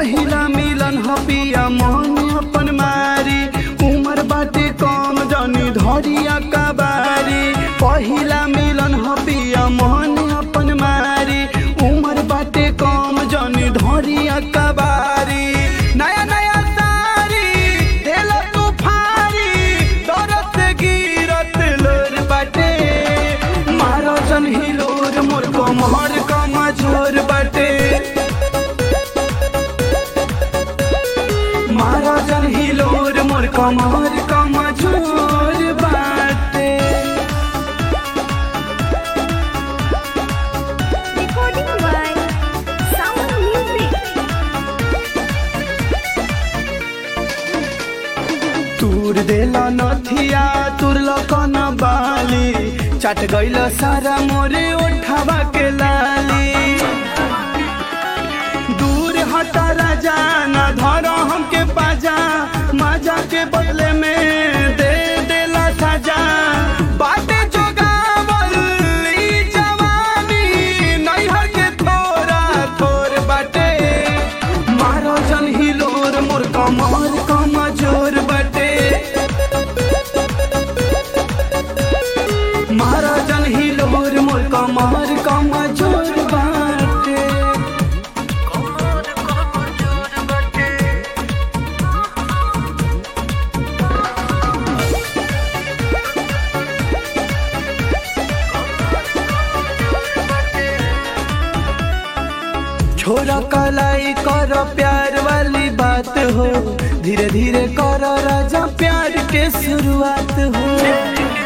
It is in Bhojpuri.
पहिला मिलन ह पिया मन अपन मारी उमर बाटे कम जनी धरिया कबारी पहिला मिलन ह पिया मन अपन मारी उमर बाटे कम जनी धरिया कबारी नया नया सारी देला तू फारी दरद से गिरत लोर बाटे मारो जन हिलोर मोर कमर कमजोर बाटे मारो जन हिलोर मोर कमर कमजोर बाटे Recording by Sound Music. तूर देला नथिया तुरल कन बाली चट गइल सारा मोरे ओठवा के लाली दूर हटा राजा न धर हमके पाजा माजा के बदले में दे देला साजा बाटे जोगावल ई जवानी नैहर के थोड़ा थोर बाटे मारो जन हिलोर मोर कमर कमजोर बाटे मारो जन हिलोर मोर कमर कमजोर बाटे छोरा कलाई कर प्यार वाली बात हो धीरे धीरे कर राजा प्यार के शुरुआत हो